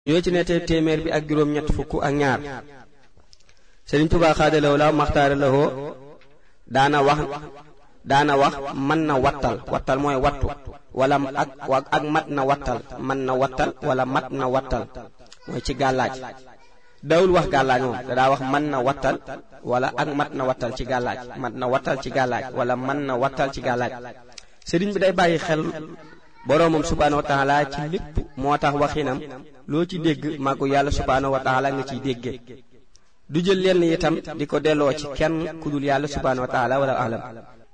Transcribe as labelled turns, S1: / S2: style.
S1: ñoo ci nettali téeméer bi ak juróom ñett fukk ak ñaar Sëriñ Tuubaa xaadalaw la maxtaara lawoo daana wax daana wax mën na wattal wattal mooy wattu wala ak ak mat na wattal mën na wattal wala mat na wattal mooy ci gàllaaj dawul wax gàllaaj moom da daa wax mën na wattal wala ak mat na wattal ci gàllaaj mat na wattal ci gàllaaj wala mën na wattal ci gàllaaj sëriñ bi day bàyyi xel boroomam subhaanahu wa taala ci lépp moo tax waxinam loo ci dégg màggu yàlla subhaanahu wa taala nga ciy déggee du jël lenn itam di ko delloo ci kenn ku dul yàlla subhaanahu wa taala wala alam